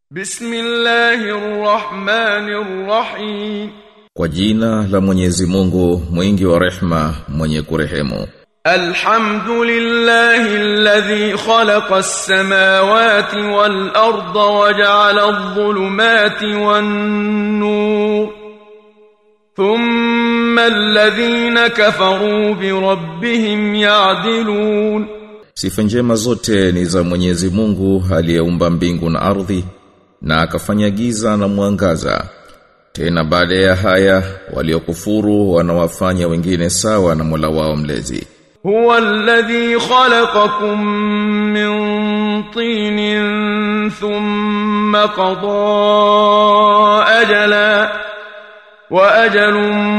Bismillahirrahmanirrahim. Kwa jina la Mwenyezi Mungu mwingi wa rehma mwenye kurehemu Alhamdulillahi alladhi khalaqa as-samawati wal arda wa ja'ala adh-dhulumati wan nur. Thumma alladhina kafaru bi rabbihim ya'dilun. Sifa njema zote ni za Mwenyezi Mungu aliyeumba mbingu na ardhi na akafanya giza na mwangaza. Tena baada ya haya waliokufuru wanawafanya wengine sawa na Mola wao mlezi. هو الذي خلقكم من طين ثم قضى أجلا وأجل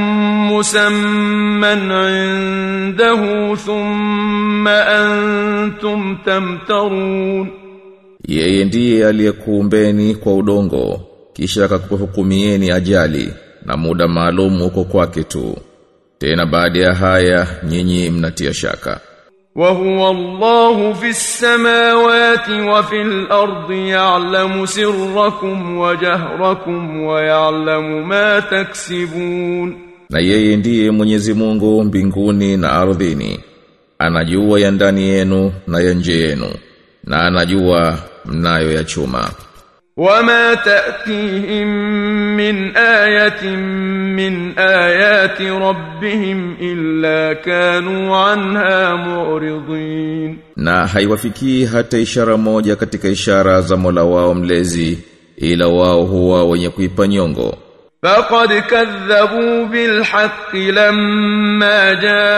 مسمى عنده ثم أنتم تمترون Yeye ndiye aliyekuumbeni kwa udongo kisha akakuhukumieni ajali na muda maalum uko kwake tu. Tena baada ya haya nyinyi mnatia shaka. وهو الله في السماوات وفي الأرض يعلم سركم وجهركم ويعلم ما تكسبون Na yeye ndiye Mwenyezi Mungu mbinguni na ardhini. Anajua ya ndani yenu na ya nje yenu. Na anajua mnayo ya chuma. وما تأتيهم من آية من آيات ربهم إلا كانوا عنها معرضين Na haiwafikii hata ishara moja katika ishara za Mola wao mlezi ila wao huwa wenye kuipa nyongo. فقد كذبوا بالحق لما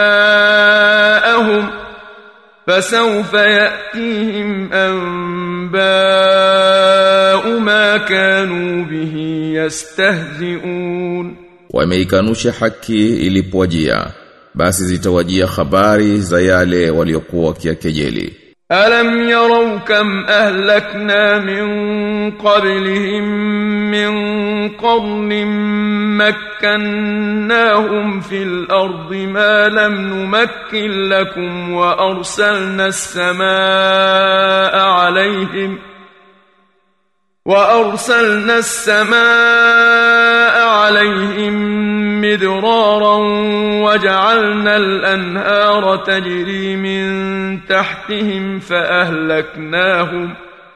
جاءهم فسوف يأتيهم أنباء ما كانوا به يستهزئون Wameikanusha haki ilipowajia basi zitawajia habari za yale waliokuwa wakiakejeli. ألم يروا كم أهلكنا من قبلهم من قرن مكناهم في الأرض ما لم نمكن لكم وأرسلنا السماء عليهم وأرسلنا السماء عليهم مدرارا وجعلنا الأنهار تجري من تحتهم فأهلكناهم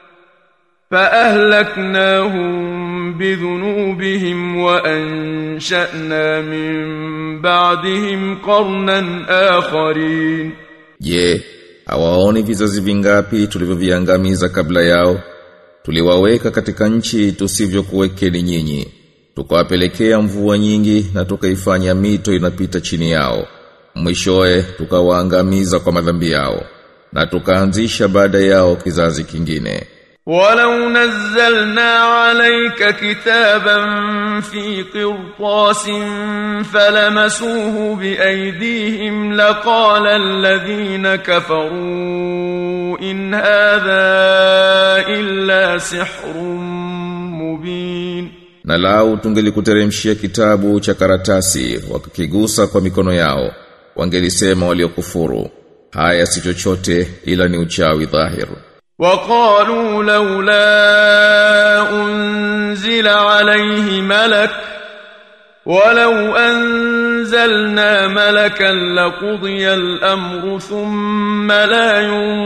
فأهلكناهم بذنوبهم وأنشأنا من بعدهم قرنا آخرين Je, hawaoni vizazi vingapi tulivyoviangamiza kabla yao? Tuliwaweka katika nchi tusivyokuwekeni nyinyi. Tukawapelekea mvua nyingi na tukaifanya mito inapita chini yao. Mwishoe tukawaangamiza kwa madhambi yao na tukaanzisha baada yao kizazi kingine. ولو نزلنا عليك كتابا في قرطاس فلمسوه بأيديهم لقال الذين كفروا إن هذا إلا سحر مبين Na lau tungelikuteremshia kitabu cha karatasi wakakigusa kwa mikono yao wangelisema waliokufuru haya si chochote ila ni uchawi dhahir وقالوا لولا أنزل عليه ملك ولو أنزلنا ملكا لقضي الأمر ثم لا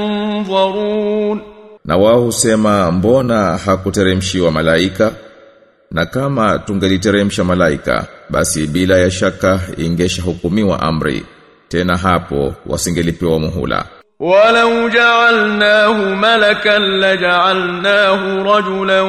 ينظرون Na wao husema mbona hakuteremshiwa malaika? Na kama tungeliteremsha malaika, basi bila ya shaka ingesha hukumiwa amri. Tena hapo wasingelipewa muhula. ولو جعلناه ملكا لجعلناه رجلا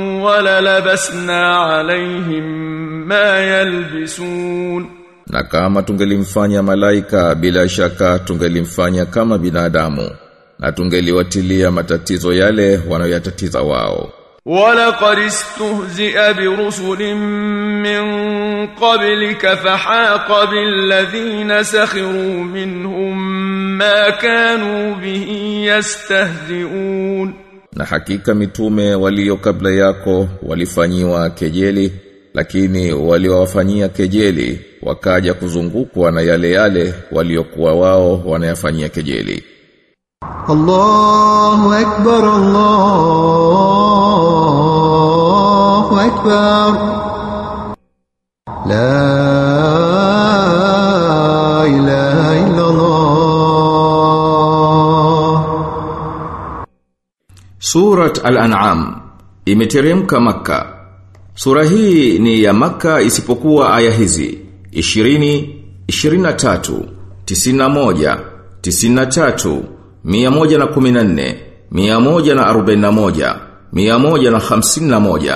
وللبسنا عليهم ما يلبسون Na kama tungelimfanya malaika bila shaka tungelimfanya kama binadamu na tungeliwatilia matatizo yale wanayoyatatiza wao. ولقد استهزئ برسل من قبلك فحاق بالذين سخروا منهم ما كانوا به يستهزئون Na hakika mitume walio kabla yako walifanyiwa kejeli lakini waliowafanyia kejeli wakaja kuzungukwa na yale yale waliokuwa wao wanayafanyia kejeli. الله أكبر الله أكبر لا إله إلا الله Surat Al-An'am imeteremka Makka. Sura hii ni ya Makka isipokuwa aya hizi 20, 23, 91, 93, 114, 141, 151,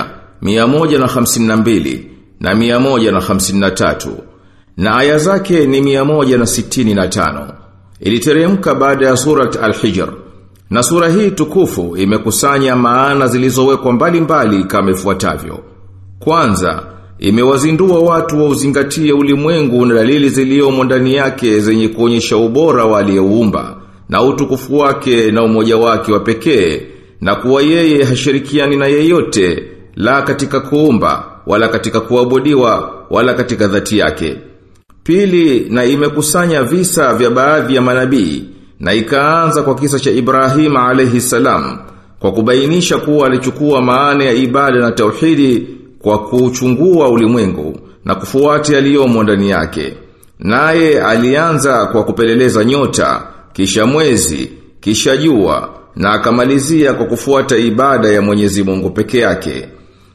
152 na 153 na aya zake ni 165. Iliteremka baada ya surat Al-Hijr. Na sura hii tukufu imekusanya maana zilizowekwa mbalimbali kama ifuatavyo. Kwanza, imewazindua watu wa uzingatie ulimwengu na dalili ziliomo ndani yake zenye kuonyesha ubora wa aliyeuumba na utukufu wake na umoja wake wa pekee na kuwa yeye hashirikiani na yeyote la katika kuumba wala katika kuabudiwa wala katika dhati yake. Pili, na imekusanya visa vya baadhi ya manabii na ikaanza kwa kisa cha Ibrahim alayhi salam kwa kubainisha kuwa alichukua maana ya ibada na tauhidi kwa kuchungua ulimwengu na kufuata yaliyomo ndani yake. Naye alianza kwa kupeleleza nyota, kisha mwezi, kisha jua na akamalizia kwa kufuata ibada ya Mwenyezi Mungu peke yake.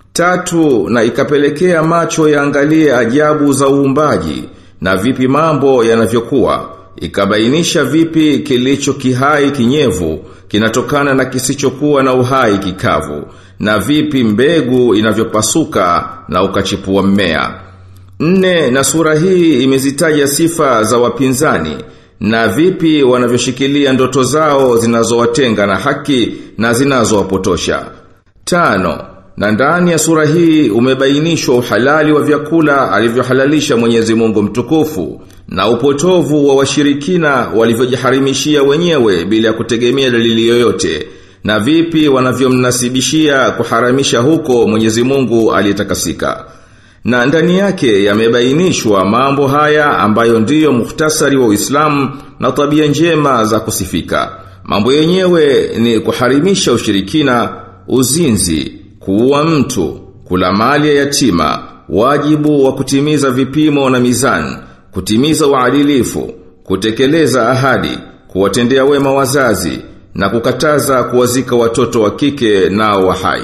Tatu, na ikapelekea macho yaangalie ajabu za uumbaji na vipi mambo yanavyokuwa ikabainisha vipi kilicho kihai kinyevu kinatokana na kisichokuwa na uhai kikavu na vipi mbegu inavyopasuka na ukachipua mmea. Nne na sura hii imezitaja sifa za wapinzani na vipi wanavyoshikilia ndoto zao zinazowatenga na haki na zinazowapotosha. Tano na ndani ya sura hii umebainishwa uhalali wa vyakula alivyohalalisha Mwenyezi Mungu mtukufu na upotovu wa washirikina walivyojiharimishia wenyewe bila ya kutegemea dalili yoyote na vipi wanavyomnasibishia kuharamisha huko Mwenyezi Mungu aliyetakasika. Na ndani yake yamebainishwa mambo haya ambayo ndiyo muhtasari wa Uislamu na tabia njema za kusifika. Mambo yenyewe ni kuharimisha ushirikina, uzinzi, kuua mtu, kula mali ya yatima, wajibu wa kutimiza vipimo na mizani, kutimiza uadilifu, kutekeleza ahadi, kuwatendea wema wazazi na kukataza kuwazika watoto wa kike nao wa hai.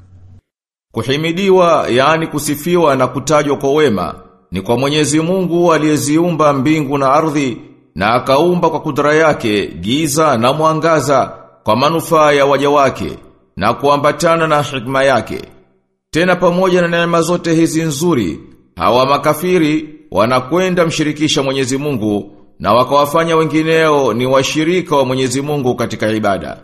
Kuhimidiwa yani kusifiwa na kutajwa kwa wema ni kwa Mwenyezi Mungu aliyeziumba mbingu na ardhi na akaumba kwa kudra yake giza na mwangaza kwa manufaa ya waja wake na kuambatana na hikma yake. Tena pamoja na neema zote hizi nzuri, hawa makafiri wanakwenda mshirikisha Mwenyezi Mungu na wakawafanya wengineo ni washirika wa Mwenyezi Mungu katika ibada.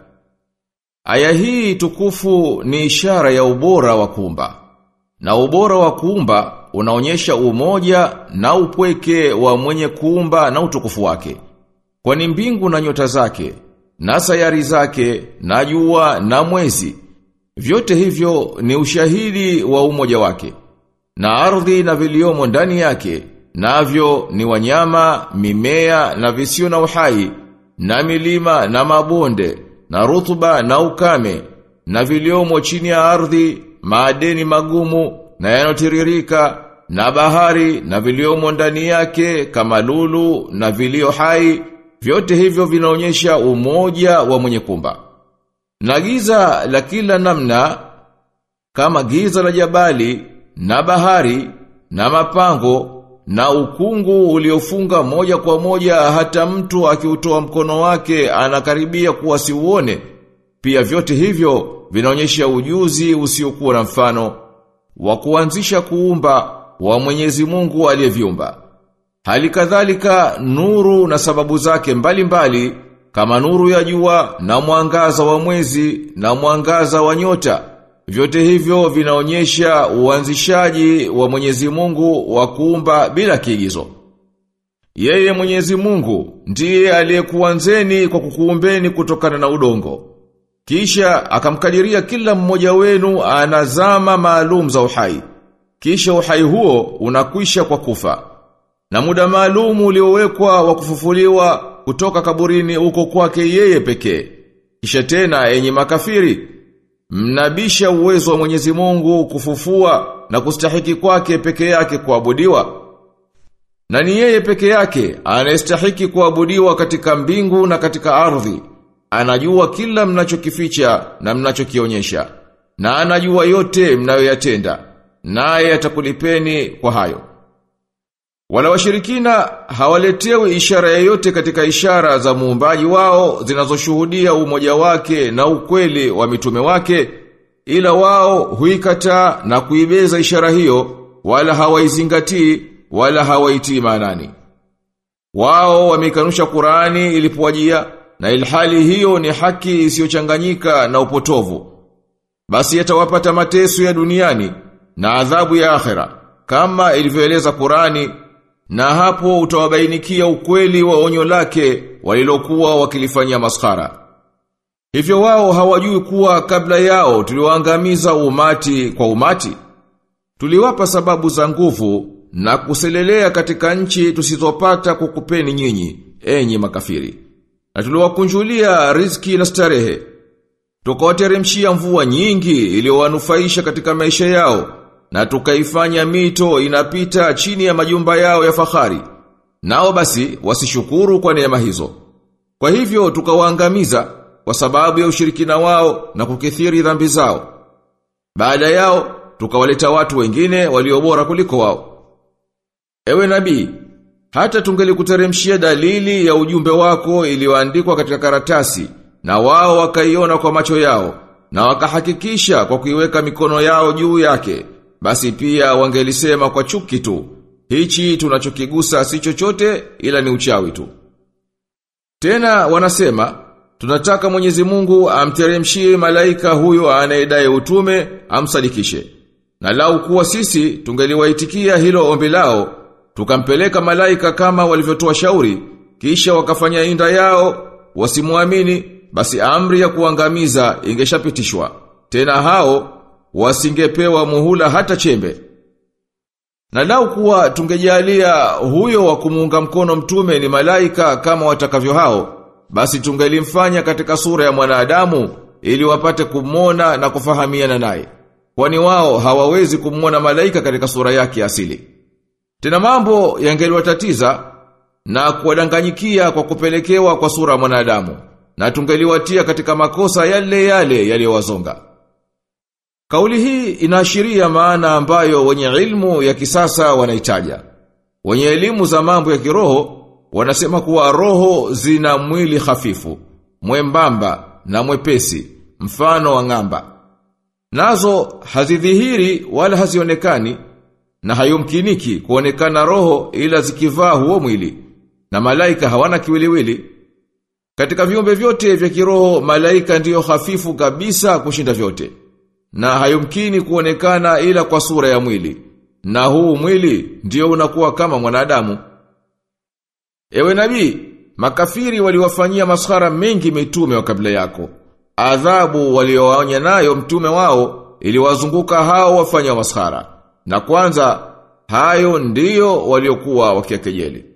Aya hii tukufu ni ishara ya ubora wa kuumba. Na ubora wa kuumba unaonyesha umoja na upweke wa mwenye kuumba na utukufu wake. Kwani mbingu na nyota zake, na sayari zake, na jua na mwezi, vyote hivyo ni ushahidi wa umoja wake. Na ardhi na viliomo ndani yake, navyo ni wanyama, mimea na visio na uhai, na milima na mabonde, na rutuba na ukame, na viliomo chini ya ardhi, maadeni magumu na yanotiririka, na bahari na viliomo ndani yake kama lulu na vilio hai, vyote hivyo vinaonyesha umoja wa mwenye kumba. Na giza la kila namna kama giza la jabali na bahari na mapango na ukungu uliofunga moja kwa moja hata mtu akiutoa mkono wake anakaribia kuwa siuone. Pia vyote hivyo vinaonyesha ujuzi usiokuwa na mfano wa kuanzisha kuumba wa Mwenyezi Mungu aliyeviumba. Hali kadhalika nuru na sababu zake mbalimbali mbali, kama nuru ya jua na mwangaza wa mwezi na mwangaza wa nyota. Vyote hivyo vinaonyesha uanzishaji wa Mwenyezi Mungu wa kuumba bila kiigizo. Yeye Mwenyezi Mungu ndiye aliyekuanzeni kwa kukuumbeni kutokana na udongo. Kisha akamkadiria kila mmoja wenu anazama maalum za uhai. Kisha uhai huo unakwisha kwa kufa. Na muda maalum uliowekwa wa kufufuliwa kutoka kaburini uko kwake yeye pekee. Kisha tena enyi makafiri, mnabisha uwezo wa Mwenyezi Mungu kufufua na kustahiki kwake peke yake kuabudiwa? Na ni yeye peke yake anayestahiki kuabudiwa katika mbingu na katika ardhi. Anajua kila mnachokificha na mnachokionyesha. Na anajua yote mnayoyatenda. Naye atakulipeni kwa hayo. Wala washirikina hawaletewi ishara yoyote katika ishara za muumbaji wao zinazoshuhudia umoja wake na ukweli wa mitume wake ila wao huikataa na kuibeza ishara hiyo wala hawaizingatii wala hawaitii maanani. Wao wamekanusha Qur'ani ilipowajia na ilhali hiyo ni haki isiyochanganyika na upotovu. Basi yatawapata mateso ya duniani na adhabu ya akhera kama ilivyoeleza Qur'ani na hapo utawabainikia ukweli wa onyo lake walilokuwa wakilifanyia maskhara. Hivyo wao hawajui kuwa kabla yao tuliwaangamiza umati kwa umati. Tuliwapa sababu za nguvu na kuselelea katika nchi tusizopata kukupeni nyinyi, enyi makafiri. Na tuliwakunjulia riziki na starehe. Tukawateremshia mvua nyingi iliyowanufaisha katika maisha yao na tukaifanya mito inapita chini ya majumba yao ya fahari. Nao basi wasishukuru kwa neema hizo. Kwa hivyo tukawaangamiza kwa sababu ya ushirikina wao na kukithiri dhambi zao. Baada yao tukawaleta watu wengine waliobora kuliko wao. Ewe nabii, hata tungelikuteremshia dalili ya ujumbe wako iliyoandikwa katika karatasi na wao wakaiona kwa macho yao na wakahakikisha kwa kuiweka mikono yao juu yake basi pia wangelisema kwa chuki tu hichi tunachokigusa si chochote ila ni uchawi tu tena wanasema tunataka Mwenyezi Mungu amteremshie malaika huyo anayedai utume amsadikishe na lau kuwa sisi tungeliwaitikia hilo ombi lao tukampeleka malaika kama walivyotoa shauri kisha wakafanya inda yao wasimuamini basi amri ya kuangamiza ingeshapitishwa tena hao wasingepewa muhula hata chembe. Na lau kuwa tungejalia huyo wa kumuunga mkono mtume ni malaika kama watakavyo hao, basi tungelimfanya katika sura ya mwanadamu ili wapate kumwona na kufahamiana naye. Kwani wao hawawezi kumwona malaika katika sura yake asili. Tena mambo yangeliwatatiza na kuwadanganyikia kwa kupelekewa kwa sura ya mwanadamu na tungeliwatia katika makosa yale yale yaliyowazonga. Kauli hii inaashiria maana ambayo wenye ilmu ya kisasa wanaitaja. Wenye elimu za mambo ya kiroho wanasema kuwa roho zina mwili hafifu, mwembamba na mwepesi, mfano wa ng'amba. Nazo hazidhihiri wala hazionekani na hayumkiniki kuonekana roho ila zikivaa huo mwili. Na malaika hawana kiwiliwili. Katika viumbe vyote vya kiroho malaika ndiyo hafifu kabisa kushinda vyote na hayumkini kuonekana ila kwa sura ya mwili. Na huu mwili ndio unakuwa kama mwanadamu. Ewe nabii, makafiri waliwafanyia maskhara mengi mitume wa kabla yako. Adhabu waliowaonya nayo mtume wao iliwazunguka hao wafanya maskhara. Na kwanza hayo ndiyo waliokuwa wakiakejeli.